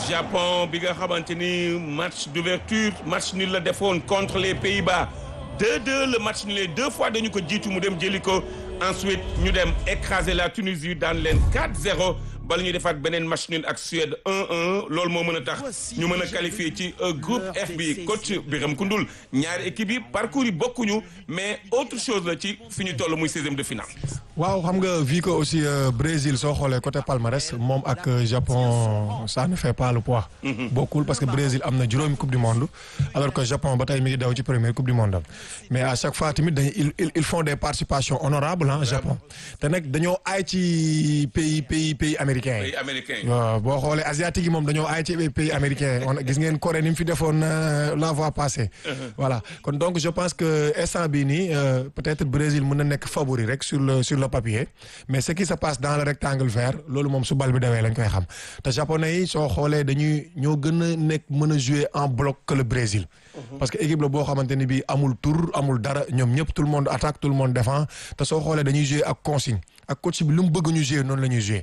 Japon bi nga xamante ni match d'ouverture match nul la defoon contre les Pays-Bas 2-2 le match nul deux fois dañu ko jiitu mu dem jëli ko ensuite ñu dem écraser la Tunisie daan leen 4-0 bala ñuy defaat beneen match nul ak Suède 1-1 loolu moo mën a tax ñu mën a qualifier ci groupe F bi coach Biram Koundoul ñaari équipe yi parcours yi bokkuñu mais autre chose la ci fi ñu toll muy seizième de finale. waaw xam nga vu que aussi Brésil soo xoolee côté palmarès moom ak Japon ça ne fait pas le poids. bokkul parce que Brésil am na juróomi coupe du monde alors que Japon ba tey mi ngi daw ci première coupe du monde mais à chaque fois tamit dañuy ils ils font des participations honorables ah Japon te nag dañoo aay ci pays pays pays américains yi. pays américain waaw boo xoolee asiatique yi moom dañoo aay ci pays américains on gis ngeen Corée ni mu fi defoon la fois passée. voilà kon donc je pense que instant bii nii peut-être Brésil mën na nekk favori rek sur le sur le papier mais ce qui se passe dans le rectangle vert loolu moom su bal bi dawee lañ koy xam te japonais yi soo xoolee dañuy ñoo gën a nekk mën a jouer en bloc que le Brésil. parce que équipe la boo xamante ni bii amul tour amul dara ñoom ñëpp tout le monde attaque tout le monde défend te soo xoolee dañuy jouer ak consigne ak coach bi lu mu bëgg ñu jouer noonu la ñuy jouer